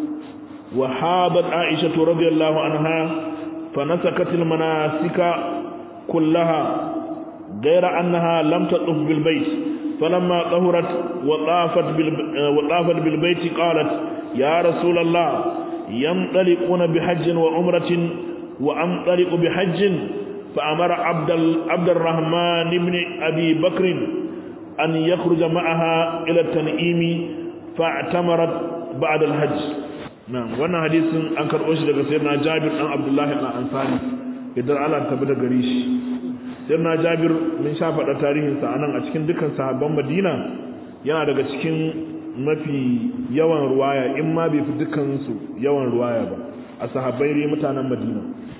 وحابت عائشة رضي الله عنها فنسكت المناسك كلها غير أنها لم تطف بالبيت فلما طهرت وطافت, وطافت بالبيت قالت يا رسول الله ينطلقون بحج وعمرة وأنطلق بحج فأمر عبد, عبد الرحمن بن أبي بكر أن يخرج معها إلى التنعيم فاعتمرت بعد الحج نعم وانا حديث أنكر أشد سيدنا جابر عن عبد الله الأنصاري idan Allah tabbata gare shi sirna Jabir mun sha faɗa tarihin sa anan a cikin dukkan sahabban Madina yana daga cikin mafi yawan ruwaya in ma bai fi dukkan su yawan ruwaya ba a sahabbai ne mutanen Madina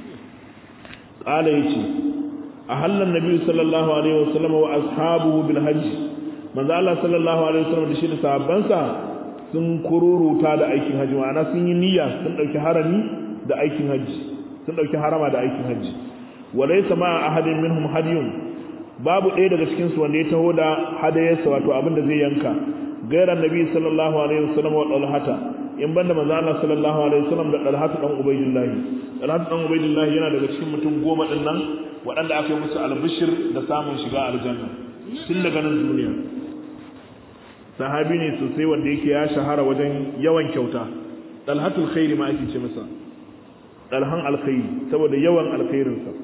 qala yace ahalla annabi sallallahu alaihi wasallam wa ashabuhu bil hajj manzo Allah sallallahu alaihi wasallam da shi da sahabbansa sun kururuta da aikin haji ma'ana sun yi niyya sun dauki harami da aikin haji sun dauki harama da aikin haji walaysa ma ahadin minhum hadiyun babu ɗaya daga cikin su wanda ya taho da hadayarsa wato abin da zai yanka gairan nabi sallallahu alaihi wasallam wa dalhata in banda manzo Allah sallallahu alaihi wasallam da dalhatu dan ubaydillah dalhatu dan ubaydillah yana daga cikin mutum goma din nan waɗanda aka yi musu albishir da samun shiga aljanna tun daga nan duniya sahabi ne sosai wanda yake ya shahara wajen yawan kyauta dalhatul khairi ma ake ce masa dalhan alkhairi saboda yawan alkhairinsa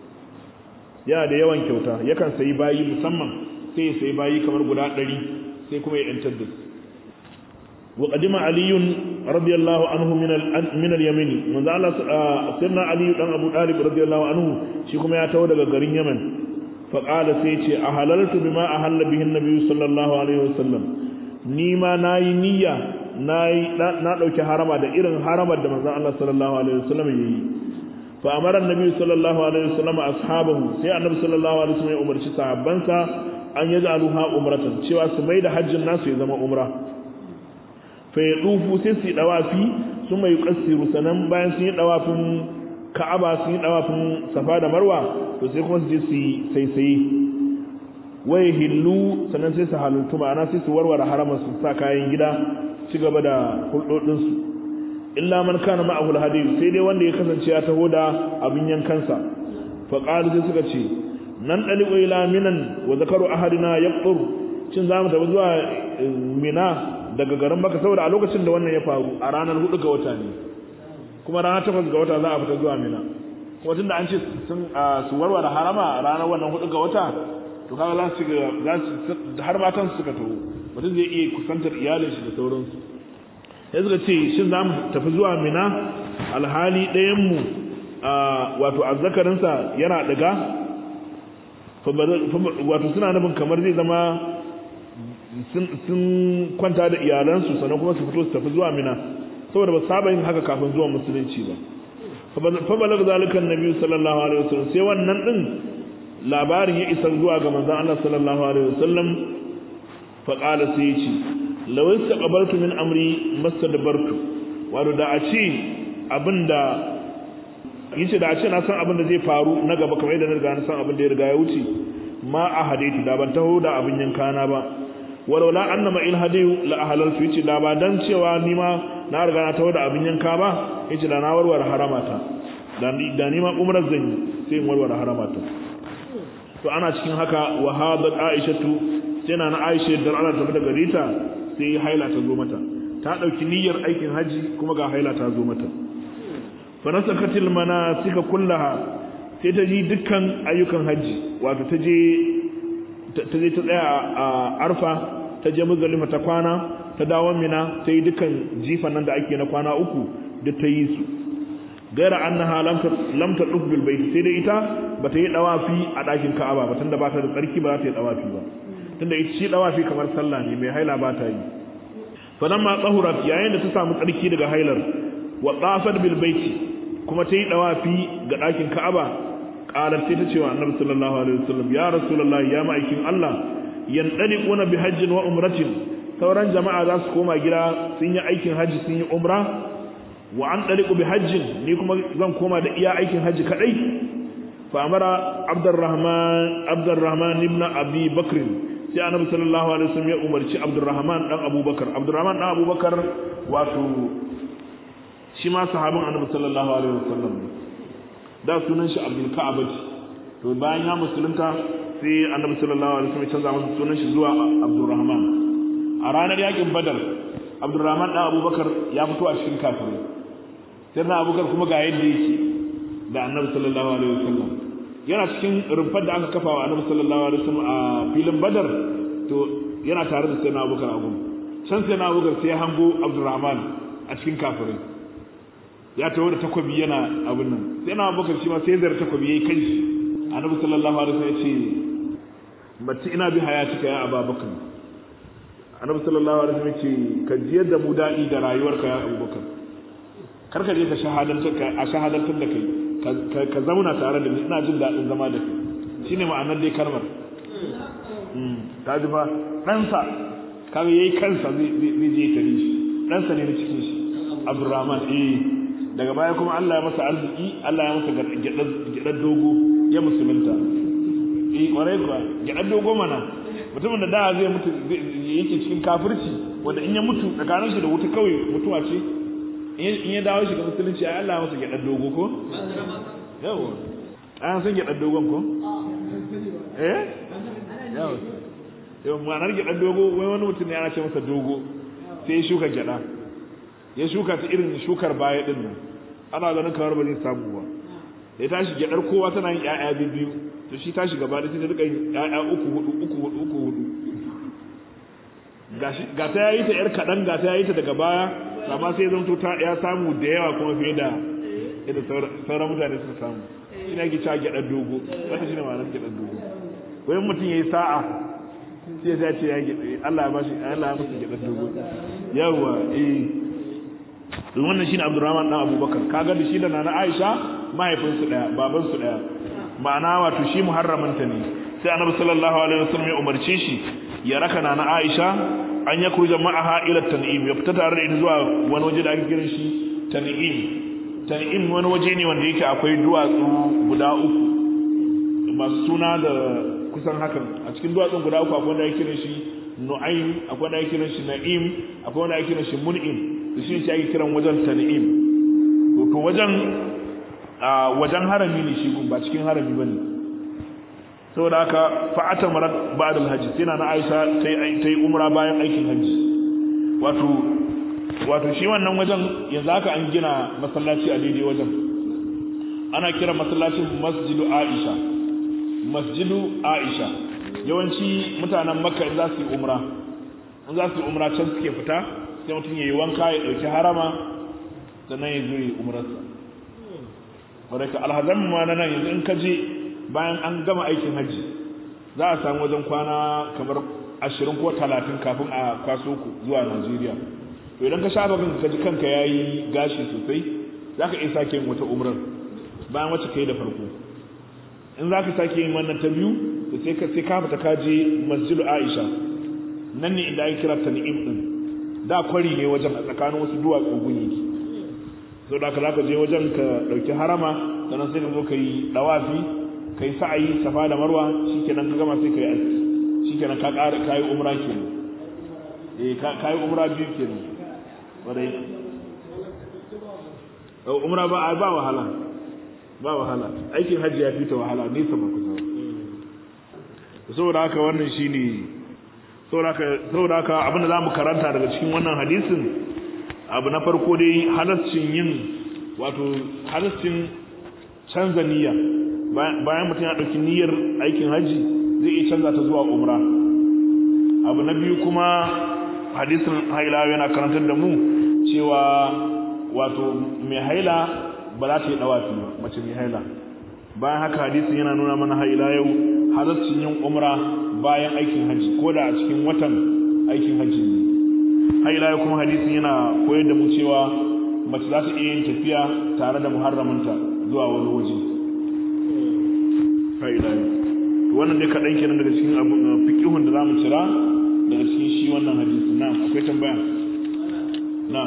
yana da yawan kyauta yakan sayi bayi musamman sai ya sayi bayi kamar guda ɗari sai kuma ya yantar da su wa qadima aliyun radiyallahu anhu min al min al yamin manzo Allah sirna ali dan abu talib radiyallahu anhu shi kuma ya tawo daga garin yaman fa qala sai ce ahalaltu bima ahalla bihi an-nabi sallallahu alaihi wasallam ni ma nayi niyya nayi na dauki harama da irin haramar da manzo Allah sallallahu alaihi wasallam yayi fa amara annabi sallallahu alaihi wasallam ashabahu sai annabi sallallahu alaihi wasallam ya umarci sahabbansa an yaj'aluha umratan cewa su mai da hajjin nasu ya zama umra fa yadufu sai su dawafi su mai yuqassiru sanan bayan sun yi dawafin ka'aba sun yi dawafin safa da marwa to sai kuma su je su yi saisaye waye hillu sannan sai su halaltu ma'ana sai su warware haramar su sa kayan gida ci gaba da hulɗoɗinsu illa man kana ma'ahu alhadiyu sai dai wanda ya kasance ya taho da abin yankansa fa qalu sai suka ce nan daliqu ila minan wa zakaru ahadina yaqtur cin zamu tafi zuwa mina daga garin maka saboda a lokacin da wannan ya faru a ranar hudu ga wata ne kuma ranar takwas ga wata za a fita zuwa mina kuma tunda an ce sun su warware harama ranar wannan hudu ga wata to kaga za su za su har matan suka taho mutum zai iya kusantar iyalin shi da sauransu sai suka ce shin za mu tafi zuwa mina alhali ɗayan mu wato azzakarinsa yana ɗiga wato suna nufin kamar zai zama sun kwanta da iyalansu sannan kuma su fito su tafi zuwa mina saboda ba saba yin haka kafin zuwa musulunci ba fa balag zalika annabi sallallahu alaihi wasallam sai wannan din labarin ya isa zuwa ga manzon Allah sallallahu alaihi wasallam fa qala sai yace law istaqbaltu min amri mastadbartu wato da a ce abinda yace da a ce na san abinda zai faru na gaba kamar yadda na riga na san abinda ya riga ya wuce ma a hadaitu da ban taho da abin yankana ba walau la anna ma il hadiyu la ahlaltu yace da ba dan cewa ni ma na riga na taho da abin yanka ba yace da na warware haramata da da ni ma umrar zan yi sai in warware haramata to ana cikin haka wa hadat aishatu sai na aisha da Allah ta daga rita sai haila ta zo mata ta dauki niyyar aikin haji kuma ga haila ta zo mata fa nasakatil manasika kullaha sai ta ji dukkan ayyukan haji wato ta je ta je ta tsaya a arfa ta je muzdalifa ta kwana ta dawo mina ta yi dukkan jifan nan da ake na kwana uku duk ta yi su gaira annaha lam ta duk bil bait sai dai ita bata yi dawafi a dakin Ka'aba ba tunda ba ta da tsarki ba za ta yi dawafi ba tunda ita shi dawafi kamar sallah ne mai haila ba ta yi falamma tsahurat yayin da ta samu tsarki daga hailar wa tsafat bil bait kuma ta yi dawafi ga dakin Ka'aba qalat sai ta ce wa Annabi sallallahu alaihi wasallam ya rasulullahi ya ma'aikin Allah yandaliquna bi hajjin wa umratin sauran jama'a za su koma gida sun yi aikin haji sun yi umra wa an ɗariƙu bi hajjin ni kuma zan koma da iya aikin hajji kaɗai fa amara abdurrahman abdurrahman ibn abi bakr sai annabi sallallahu alaihi wasallam ya umarci abdurrahman dan abubakar abdurrahman dan abubakar wato shi ma sahabin annabi sallallahu alaihi wasallam da sunan shi abdul ka'abati to bayan ya musulunta sai annabi sallallahu alaihi wasallam ya canza masa sunan shi zuwa abdurrahman a ranar yakin badar abdurrahman dan abubakar ya fito a cikin kafirai sai na abubakar kuma ga yadda yake da annabi sallallahu alaihi wasallam yana cikin rumfar da aka kafa wa annabi sallallahu alaihi wasallam a filin badar to yana tare da sayyidina abubakar a gudu can sayyidina abubakar sai ya hango abdurrahman a cikin kafirai ya taho da takobi yana abin nan sayyidina abubakar shi ma sai zar takobi yayi kai annabi sallallahu alaihi wasallam ya ce batti ina bi hayatika ya ababakar annabi sallallahu alaihi wasallam ya ce ka jiyar da mu daɗi da rayuwarka ya abubakar karka je ka shahadantar ka a shahadantar da kai ka zauna tare da ni ina jin daɗin zama da kai shine ma'anar dai kalmar ta ji fa ɗansa kaga yayi kansa zai je tare shi ɗansa ne na cikin shi Abdurrahman eh daga baya kuma Allah ya masa arziki Allah ya masa gyaɗar dogo ya musulunta eh kwarai kuwa gyaɗar dogo mana mutumin da da zai mutu yake cikin kafirci wanda in ya mutu tsakanin shi da wuta kawai mutuwa ce in ya dawo shiga musulunci ai Allah masa gyaɗar dogo ko yawa an san gyaɗar dogon ko eh yawa yawa ma'anar gyaɗar dogo wai wani mutum ne ana ce masa dogo sai ya shuka gyaɗa ya shuka ta irin shukar baya din nan ana ganin kamar ba zai samu ba ya tashi gyaɗar kowa tana yin ƴaƴa biyu to shi tashi gaba da sai ta rika yin ƴaƴa uku hudu uku hudu uku hudu ga ta yayi ta yar kaɗan ga ta yayi ta daga baya amma sai zanto ta ya samu da yawa kuma fiye da yadda sauran mutane suka samu shi ne ake cewa gyaɗar dogo wanda shi ne ma'anar gyaɗar dogo wai mutum ya yi sa'a sai ya ce ya gyaɗa Allah ya bashi Allah ya masa gyaɗar dogo yawa eh wannan shine Abdurrahman dan Abubakar kaga da shi da Nana Aisha mahaifinsu daya babansu daya ma'ana wato shi muharramanta ne sai annabi sallallahu alaihi wasallam ya umarce shi ya raka na Aisha an ya kurja ma'aha ila tan'im ya fita tare da ita zuwa wani waje da ake kiran shi tan'im tan'im wani waje ne wanda yake akwai duwatsu guda uku masu suna da kusan hakan a cikin duwatsun guda uku akwai wanda ake kiran shi nu'aym akwai wanda ake kiran shi na'im akwai wanda ake kiran shi mun'im da shi ne ake kiran wajen tan'im to wajen wajen harami ne shi ba cikin harami bane saboda haka fa'ata marat ba'da al-hajj sai na Aisha ta yi umra bayan aikin hajji wato wato shi wannan wajen yanzu haka an gina masallaci a daidai wajen ana kira masallacin masjidu Aisha masjidu Aisha yawanci mutanen Makka in za su yi umra in za su yi umra can suke fita sai mutum yayi wanka ya dauki harama sannan ya zo yi umrarsa wadda ka alhazan ma na nan yanzu in ka je bayan an gama aikin hajji za a samu wajen kwana kamar ashirin ko talatin kafin a kwaso ku zuwa najeriya to idan ka shafa kanka ka ji kanka ya yi gashi sosai za ka iya sake yin wata umrar bayan wacce ka yi da farko in za ka sake yin wannan ta biyu to sai ka sai ka fita ka je masjidu aisha nan ne inda ake kira tan'im din da kwari ne wajen a tsakanin wasu duwatsu gunyi sau da ka za ka je wajen ka ɗauki harama sannan sai ka zo ka yi ɗawafi ka yi sa'ayi safa da marwa shi kenan ka gama sai ka yi aski shi kenan ka ƙara ka yi umra kenan eh ka yi umra biyu kenan wadai umra ba ba wahala ba wahala aikin hajji ya fita wahala nesa ba kusa saboda haka wannan shine saboda haka saboda haka abinda zamu karanta daga cikin wannan hadisin abu na farko dai halascin yin wato halascin canza niyya bayan mutum ya ɗauki niyyar aikin hajji zai iya canza ta zuwa umra abu na biyu kuma hadisin haila yana karantar da mu cewa wato mai haila ba za ta yi ɗawafi ba mace mai haila bayan haka hadisin yana nuna mana haila yau halascin yin umra bayan aikin hajji ko da a cikin watan aikin hajji ne haila ya kuma hadisin yana koyar da mu cewa mace za ta iya yin tafiya tare da muharraminta zuwa wani waje haila ya wannan dai kaɗan kenan daga cikin abu fiƙihun da za mu cira daga cikin shi wannan hadisi na akwai tambaya na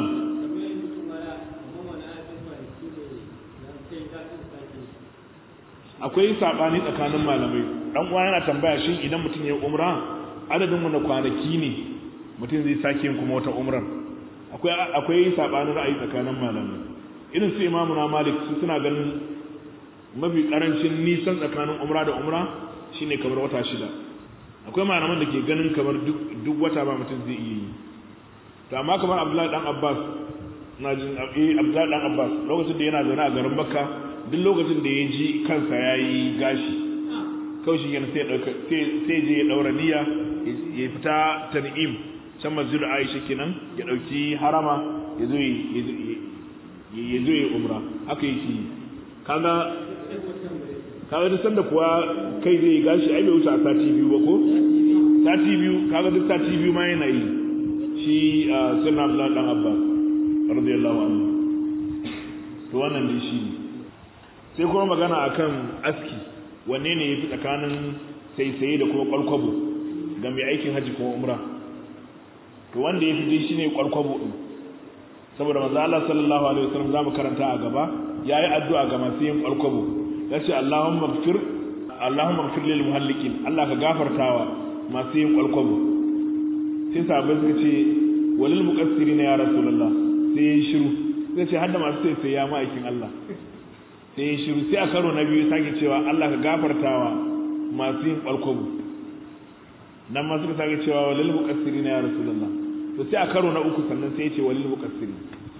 akwai saɓani tsakanin malamai ɗan uwa yana tambaya shin idan mutum ya umra adadin wanda kwanaki ne mutum zai sake yin kuma wata umrar akwai akwai sabanin ra'ayi tsakanin malamai irin su imamu na malik su suna ganin mafi karancin nisan tsakanin umra da umra shine kamar wata shida akwai malaman da ke ganin kamar duk wata ba mutum zai iya yi to amma kamar abdullahi dan abbas na jin abdullahi dan abbas lokacin da yana zaune a garin makka duk lokacin da ya ji kansa ya yi gashi kawai shi yana sai je ya daura niyya ya fita tan'im can masjidu aisha kenan ya dauki harama ya zo ya zo ya umra haka yake kaga kaga duk sanda kuwa kai zai yi gashi ai bai wuce a sati biyu ba ko sati biyu kaga duk sati biyu ma yana yi shi sunna abdullahi dan abbas radiyallahu anhu to wannan dai shi ne sai kuma magana akan aski wanne ne yafi tsakanin saisaye da kuma kwalkwabo ga mai aikin haji kuma umra to wanda ya fi shine kwalkwabo din saboda manzo Allah sallallahu alaihi wasallam zamu karanta a gaba yayi addu'a ga masu yin kwalkwabo yace Allahumma ighfir Allahumma ighfir lil muhallikin Allah ka gafartawa masu yin kwalkwabo sai sahabbai suka ce walil muqassirina ya rasulullah sai ya shiru sai ce hadda masu sai sai ya ma'aikin Allah sai ya shiru sai a karo na biyu sake cewa Allah ka gafartawa masu yin kwalkwabo nan ma suka sake cewa walil muqassirina ya rasulullah to sai a karo na uku sannan sai ya ce walil muqassiri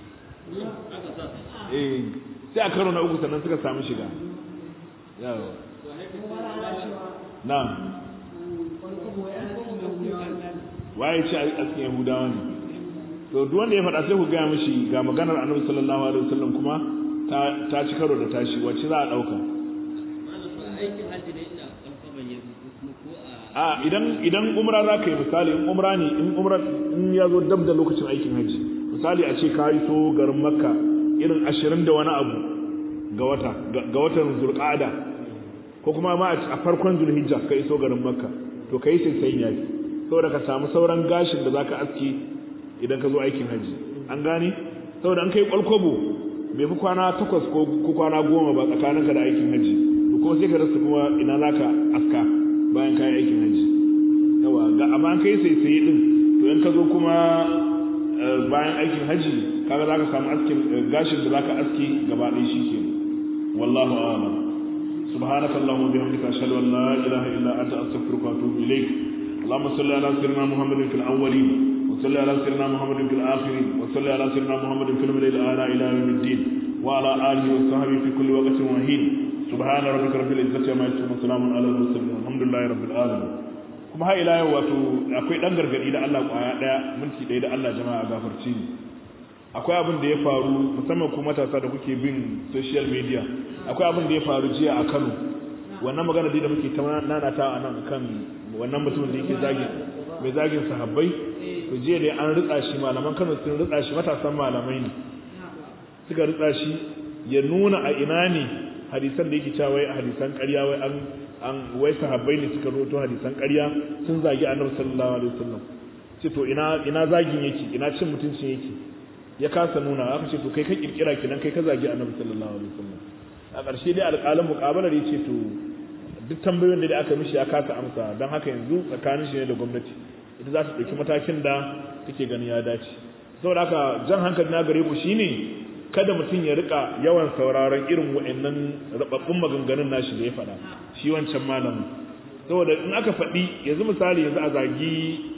eh sai a karo na uku sannan suka samu shiga yawa na'am waye ce a cikin yahudawa ne to duk wanda ya faɗa sai ku gaya mishi ga maganar annabi sallallahu alaihi wasallam kuma ta ta ci karo da tashi wacce za a ɗauka a idan idan umra za ka yi misali in umra ne in umra in ya zo dab da lokacin aikin hajji misali a ce ka yi so garin makka irin ashirin da wani abu ga wata ga watan zulqa'ada ko kuma ma a farkon zulhijja ka iso garin makka to kai sai sai yayi saboda ka samu sauran gashin da zaka aski idan ka zo aikin haji an gane saboda an kai kwalkwabo bai fi kwana takwas ko kwana goma ba tsakaninka da aikin haji to kuma sai ka rasa kuma ina zaka aska bayan kayan aikin haji yawa ga amma an kai sai sai din to in ka zo kuma bayan aikin haji kaga zaka samu askin gashin da zaka aski gaba ɗaya shikenan wallahu a'lam سبحانك اللهم وبحمدك اشهد ان لا اله الا انت استغفرك واتوب اليك اللهم صل على سيدنا محمد في الاولين وصل على سيدنا محمد في الاخرين وصل على سيدنا محمد في الملل الاعلى الى يوم الدين وعلى اله وصحبه في كل وقت وحين سبحان ربك رب العزه عما يصفون وسلام على المرسلين الحمد لله رب العالمين kuma har ila yau wato akwai dan gargadi da Allah kwaya daya minti daya da Allah jama'a gafarci ni akwai abin da ya faru musamman ku matasa da kuke bin social media akwai abin da ya faru jiya a Kano wannan magana da muke ta nanata a nan kan wannan mutumin da yake zagi mai zagin sahabbai to jiya dai an ritsa shi malaman Kano sun ritsa shi matasan malamai ne suka ritsa shi ya nuna a ina ne hadisan da yake cewa wai hadisan ƙarya wai an an wai sahabbai ne suka roto hadisan ƙarya sun zagi annabi sallallahu alaihi wasallam ce to ina ina zagin yake ina cin mutuncin yake ya kasa nuna aka ce to kai ka kirkira kinan kai ka zagi annabi sallallahu alaihi wasallam a ƙarshe dai alƙalin muƙabalar ya ce to duk tambayoyin da aka mishi ya kasa amsa don haka yanzu tsakanin shi ne da gwamnati ita za ta ɗauki matakin da take ganin ya dace saboda haka jan hankali na gare ku shine kada mutum ya rika yawan sauraron irin wa'annan rababbun maganganun nashi da ya faɗa shi wancan malamin saboda in aka faɗi yanzu misali yanzu a zagi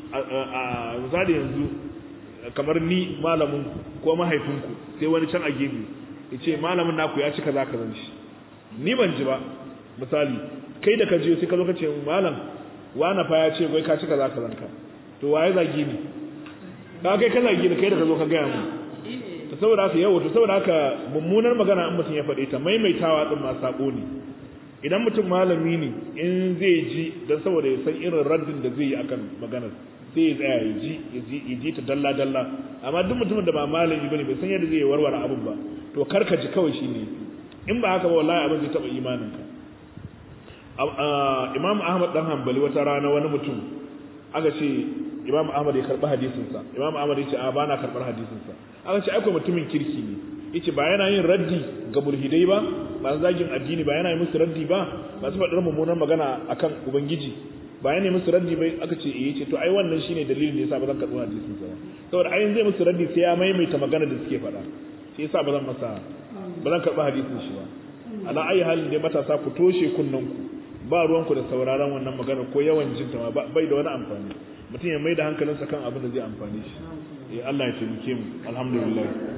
a misali yanzu kamar ni malamin ko mahaifinku sai wani can a gefe ya ce malamin naku ya ci kaza kazan shi ni ban ji ba misali kai da ka je sai ka zo ka ce malam wani fa ya ce wai ka ci kaza kazan ka to waye zagi ni ka kai ka zagi ni kai da ka zo ka gaya mu to saboda haka yawo to saboda haka mummunar magana in mutum ya faɗe ta maimaitawa din ma sako ne idan mutum malami ne in zai ji dan saboda ya san irin raddin da zai yi akan maganar sai ya tsaya ya ji ya ji ta dalla dalla amma duk mutumin da ba malami bane bai san yadda zai warware abin ba to karka ji kawai shine in ba haka ba wallahi abin zai taba imanin ka Imam Ahmad dan Hanbali wata rana wani mutum aka ce Imam Ahmad ya karba hadisin sa Imam Ahmad ya ce a bana karbar hadisin sa aka ce akwai mutumin kirki ne yace ba yana yin raddi ga mulhidai ba ba zagin addini ba yana yin musu raddi ba ba su faɗar mummunar magana akan ubangiji ba yana musu raddi bai aka ce eh ce to ai wannan shine dalilin da yasa ba zan karɓi hadisin sa ba saboda ai zai musu raddi sai ya maimaita magana da suke faɗa shi yasa ba zan masa ba zan karɓi hadisin shi ba ala ayi halin da matasa ku toshe kunnen ku ba ruwan ku da sauraron wannan magana ko yawan jin ta bai da wani amfani mutum ya mai da hankalinsa kan abin da zai amfane shi eh Allah ya taimake mu alhamdulillah